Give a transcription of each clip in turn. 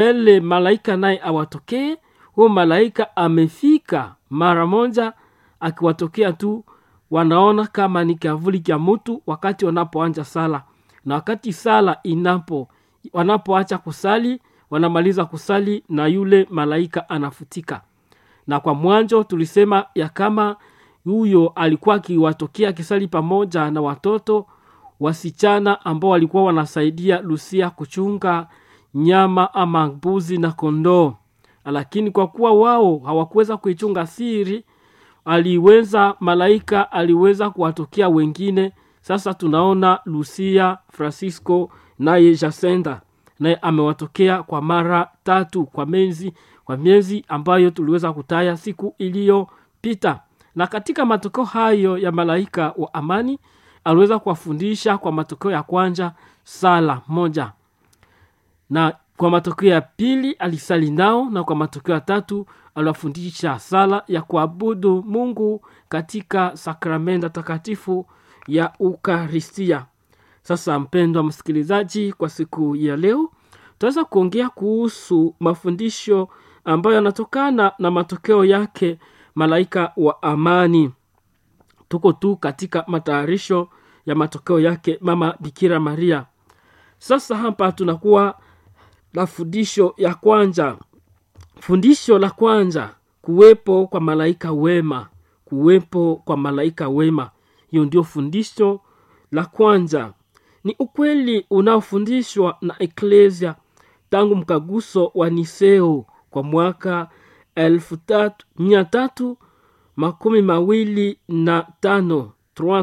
ele malaika naye awatokee huyo malaika amefika mara moja akiwatokea tu wanaona kama ni kiavuli cha mtu wakati wanapoanja sala na wakati sala inapo wanapoacha kusali wanamaliza kusali na yule malaika anafutika na kwa mwanzo tulisema ya kama huyo alikuwa akiwatokea akisali pamoja na watoto wasichana ambao walikuwa wanasaidia lusia kuchunga nyama ama mbuzi na kondoo lakini kwa kuwa wao hawakuweza kuichunga siri aliweza malaika aliweza kuwatokea wengine sasa tunaona lucia francisco naye jasenda naye amewatokea kwa mara tatu kwa miezi kwa miezi ambayo tuliweza kutaya siku iliyopita na katika matokeo hayo ya malaika wa amani aliweza kuwafundisha kwa matokeo ya kwanza sala moja na kwa matokeo ya pili alisali nao na kwa matokeo ya tatu aliwafundisha sala ya kuabudu mungu katika sakramenta takatifu ya ukaristia sasa mpendwa msikilizaji kwa siku ya leo tutaweza kuongea kuhusu mafundisho ambayo yanatokana na matokeo yake malaika wa amani tuko tu katika matayarisho ya matokeo yake mama bikira maria sasa hapa tunakuwa na fundisho ya kwanza fundisho la kwanza kuwepo kwa malaika wema kuwepo kwa malaika wema hiyo ndio fundisho la kwanza ni ukweli unaofundishwa na eklesia tangu mkaguso wa niseo kwa mwaka elfu tatu, mia tatu makumi mawili na tano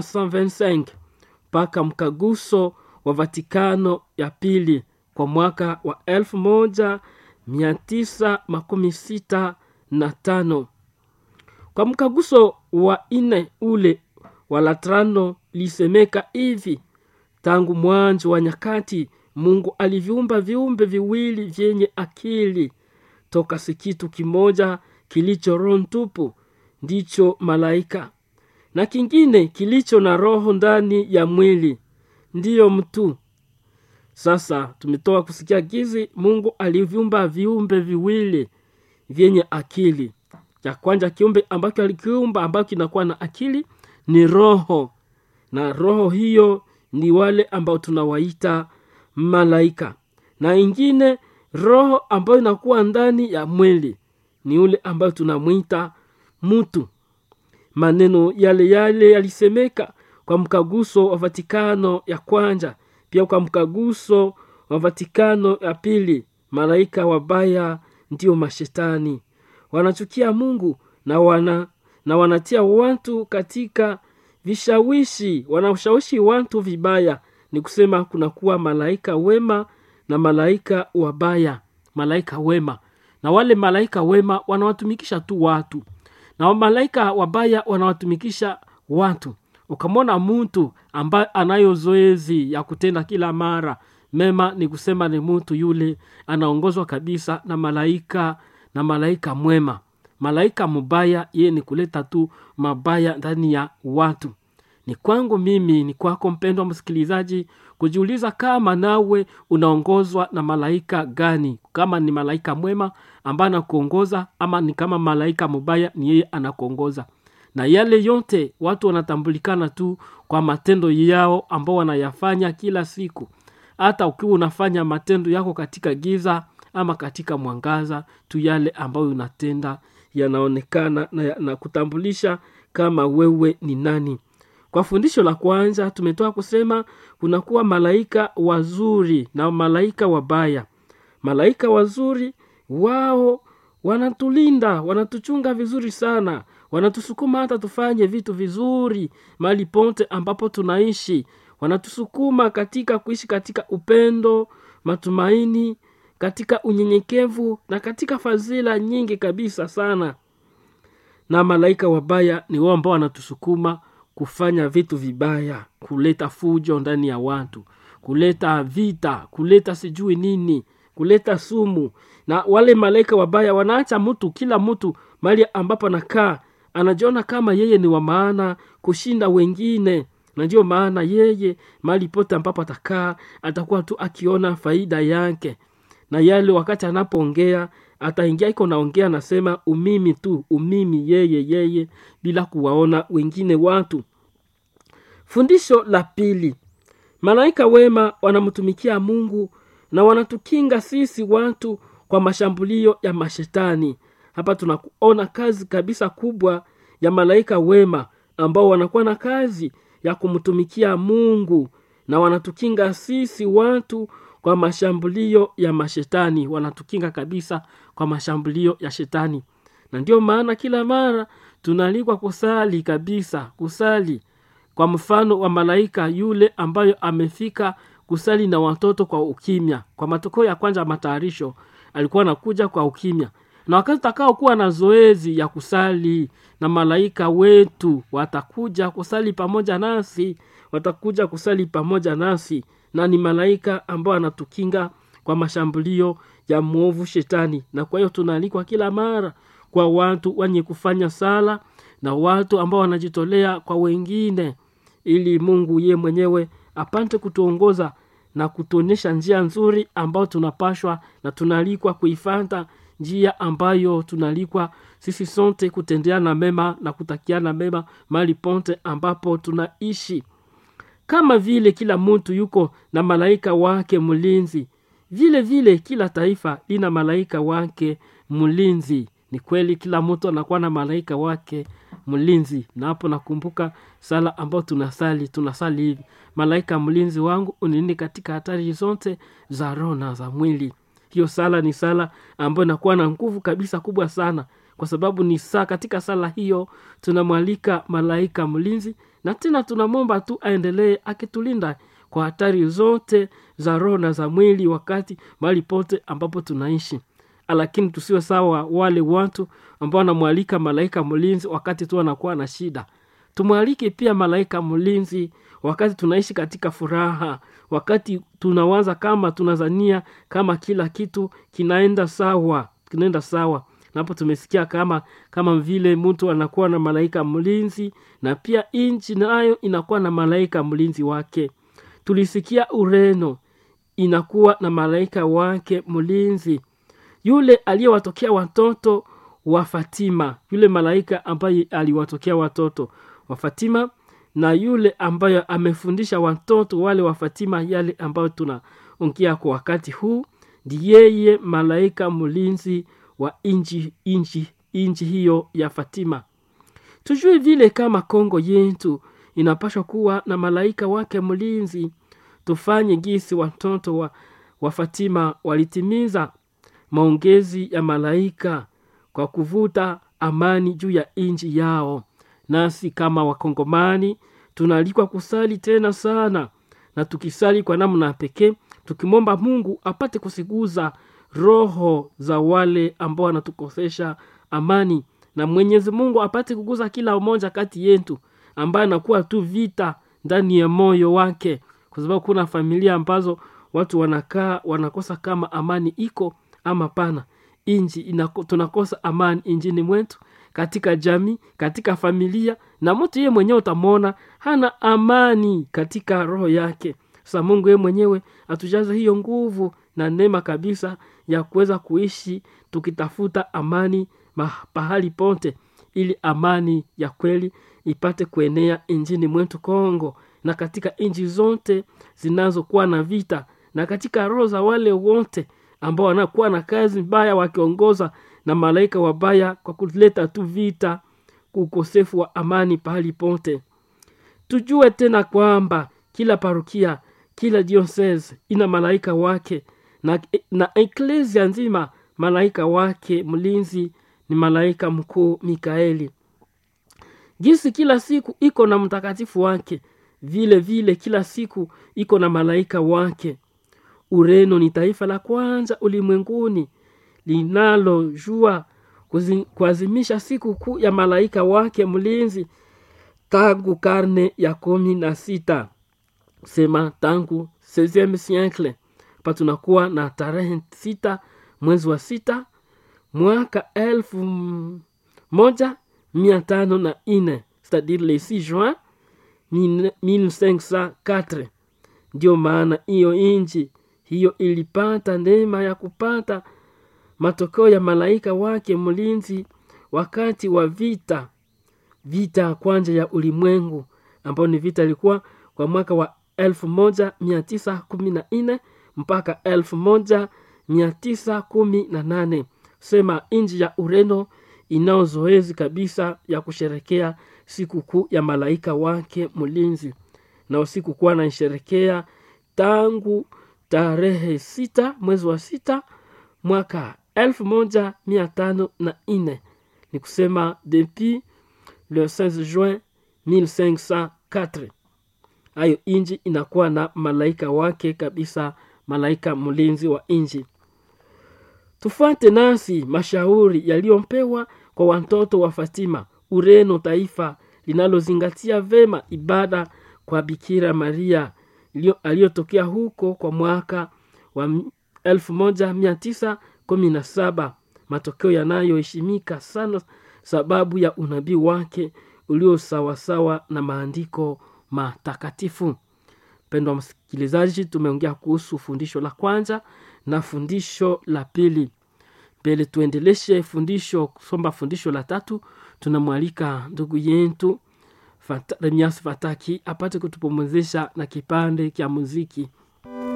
325 mpaka mkaguso wa vatikano ya pili kwa mwaka wa elfu moja mia tisa makumi sita na tano kwa mkaguso wa nne ule wa latrano lisemeka hivi tangu mwanzo wa nyakati mungu aliviumba viumbe viwili vyenye akili toka si kitu kimoja kilicho roho ntupu ndicho malaika na kingine kilicho na roho ndani ya mwili ndiyo mtu sasa tumetoka kusikia gizi mungu aliviumba viumbe viwili vyenye akili cha kwanza kiumbe ambacho alikiumba ambacho kinakuwa na akili ni roho na roho hiyo ni wale ambao tunawaita malaika na ingine roho ambayo inakuwa ndani ya mwili ni ule ambayo tunamwita mtu maneno yale yale yalisemeka kwa mkaguso wa vatikano ya kwanza pia kwa mkaguso wa vatikano ya pili malaika wabaya ndio mashetani wanachukia mungu na wana na wanatia watu katika vishawishi wanashawishi watu vibaya ni kusema kunakuwa malaika wema na malaika wabaya malaika wema na wale malaika wema wanawatumikisha tu watu na malaika wabaya wanawatumikisha watu ukamwona mtu ambaye anayo zoezi ya kutenda kila mara mema ni kusema ni mtu yule anaongozwa kabisa na malaika na malaika mwema malaika mubaya yeye ni kuleta tu mabaya ndani ya watu ni kwangu mimi ni kwako mpendwa msikilizaji kujiuliza kama nawe unaongozwa na malaika gani kama ni malaika mwema ambaye anakuongoza ama ni kama malaika mubaya ni yeye anakuongoza na yale yote watu wanatambulikana tu kwa matendo yao ambao wanayafanya kila siku hata ukiwa unafanya matendo yako katika giza ama katika mwangaza tu yale ambayo unatenda yanaonekana na, na kutambulisha kama wewe ni nani kwa fundisho la kwanza tumetoka kusema kunakuwa malaika wazuri na malaika wabaya malaika wazuri wao wanatulinda wanatuchunga vizuri sana wanatusukuma hata tufanye vitu vizuri mali ponte ambapo tunaishi wanatusukuma katika kuishi katika upendo matumaini katika unyenyekevu na katika fadhila nyingi kabisa sana na malaika wabaya ni wao ambao wanatusukuma kufanya vitu vibaya kuleta fujo ndani ya watu kuleta vita kuleta sijui nini kuleta sumu na wale malaika wabaya wanaacha mtu kila mtu mali ambapo anakaa anajiona kama yeye ni wa maana kushinda wengine na ndio maana yeye mali pote ambapo atakaa atakuwa tu akiona faida yake na yale wakati anapoongea ataingia iko naongea nasema umimi tu umimi yeye yeye bila kuwaona wengine watu fundisho la pili malaika wema wanamtumikia mungu na wanatukinga sisi watu kwa mashambulio ya mashetani hapa tunaona kazi kabisa kubwa ya malaika wema ambao wanakuwa na kazi ya kumtumikia mungu na wanatukinga sisi watu kwa mashambulio ya mashetani wanatukinga kabisa kwa mashambulio ya shetani na ndio maana kila mara tunaalikwa kusali kabisa kusali kwa mfano wa malaika yule ambayo amefika kusali na watoto kwa ukimya kwa matokeo ya kwanza ya matayarisho alikuwa anakuja kwa ukimya na wakati utakaokuwa na zoezi ya kusali na malaika wetu watakuja kusali pamoja nasi watakuja kusali pamoja nasi na ni malaika ambao anatukinga kwa mashambulio ya mwovu shetani na kwa hiyo tunaalikwa kila mara kwa watu wenye kufanya sala na watu ambao wanajitolea kwa wengine ili mungu ye mwenyewe apate kutuongoza na kutuonyesha njia nzuri ambayo tunapashwa na tunaalikwa kuifata njia ambayo tunaalikwa sisi sote kutendeana mema na kutakiana mema mali ponte ambapo tunaishi kama vile kila mtu yuko na malaika wake mlinzi vile vile kila taifa lina malaika wake mlinzi ni kweli kila mtu anakuwa na malaika wake mlinzi na hapo nakumbuka sala ambayo tunasali tunasali hivi malaika mlinzi wangu unini katika hatari zote za roho na za mwili hiyo sala ni sala ambayo inakuwa na nguvu kabisa kubwa sana kwa sababu ni saa katika sala hiyo tunamwalika malaika mlinzi na tena tunamwomba tu aendelee akitulinda kwa hatari zote za roho na za mwili wakati mahali pote ambapo tunaishi lakini tusiwe sawa wale watu ambao wanamwalika malaika mlinzi wakati tu anakuwa na shida tumwalike pia malaika mlinzi wakati tunaishi katika furaha wakati tunawaza kama tunazania kama kila kitu kinaenda sawa kinaenda sawa napo tumesikia kama kama vile mtu anakuwa na malaika mlinzi na pia nchi nayo inakuwa na malaika mlinzi wake tulisikia ureno inakuwa na malaika wake mlinzi yule aliyewatokea watoto wa fatima yule malaika ambaye aliwatokea watoto wa fatima na yule ambayo amefundisha watoto wale wa fatima yale ambayo tunaongea kwa wakati huu ndi yeye malaika mlinzi wa inji inji inji hiyo ya fatima tujue vile kama kongo yetu inapashwa kuwa na malaika wake mlinzi tufanye gisi watoto wa, wa fatima walitimiza maongezi ya malaika kwa kuvuta amani juu ya nchi yao nasi kama wakongomani tunaalikwa kusali tena sana na tukisali kwa namna pekee tukimwomba mungu apate kusiguza roho za wale ambao wanatukosesha amani na mwenyezi mungu apate kuguza kila mmoja kati yetu ambaye anakuwa tu vita ndani ya moyo wake kwa sababu kuna familia ambazo watu wanakaa wanakosa kama amani iko ama pana inji inako, tunakosa amani injini mwetu katika jamii katika familia na mtu yeye mwenyewe utamwona hana amani katika roho yake sasa mungu yeye mwenyewe atujaze hiyo nguvu na neema kabisa ya kuweza kuishi tukitafuta amani pahali pote ili amani ya kweli ipate kuenea injini mwetu kongo na katika nchi zote zinazokuwa na vita na katika roho za wale wote ambao wanakuwa na kazi mbaya wakiongoza na malaika wabaya kwa kuleta tu vita ukosefu wa amani pahali pote tujue tena kwamba kila parukia kila diocese ina malaika wake na, na eklesia nzima malaika wake mlinzi ni malaika mkuu mikaeli jinsi kila siku iko na mtakatifu wake vile vile kila siku iko na malaika wake ureno ni taifa la kwanza ulimwenguni linalojua kuazimisha siku kuu ya malaika wake mlinzi tangu karne ya kumi na sita sema tangu 16 siècle pa tunakuwa na tarehe sita mwezi wa sita mwaka elfu moja mia tano na ine c'est-à-dire le 6 juin 1504 ndio maana hiyo inji hiyo ilipata neema ya kupata matokeo ya malaika wake mlinzi wakati wa vita vita ya kwanza ya ulimwengu ambayo ni vita ilikuwa kwa mwaka wa 1914 mpaka 1918 sema nchi ya ureno inao zoezi kabisa ya kusherekea sikukuu ya malaika wake mlinzi na usiku kuwa naisherekea tangu tarehe sita mwezi wa sita mwaka elfu moja mia tano na nne ni kusema depuis le 16 juin 1504 hayo inji inakuwa na malaika wake kabisa malaika mlinzi wa inji tufuate nasi mashauri yaliyompewa kwa watoto wa fatima ureno taifa linalozingatia vema ibada kwa bikira maria aliyotokea huko kwa mwaka wa 1917 matokeo yanayoheshimika sana sababu ya unabii wake ulio sawasawa na maandiko matakatifu mpendwa msikilizaji tumeongea kuhusu fundisho la kwanza na fundisho la pili mbele tuendeleshe fundisho kusomba fundisho la tatu tunamwalika ndugu yetu Fata, remias fataki apate kutupumuzisha na kipande kya muziki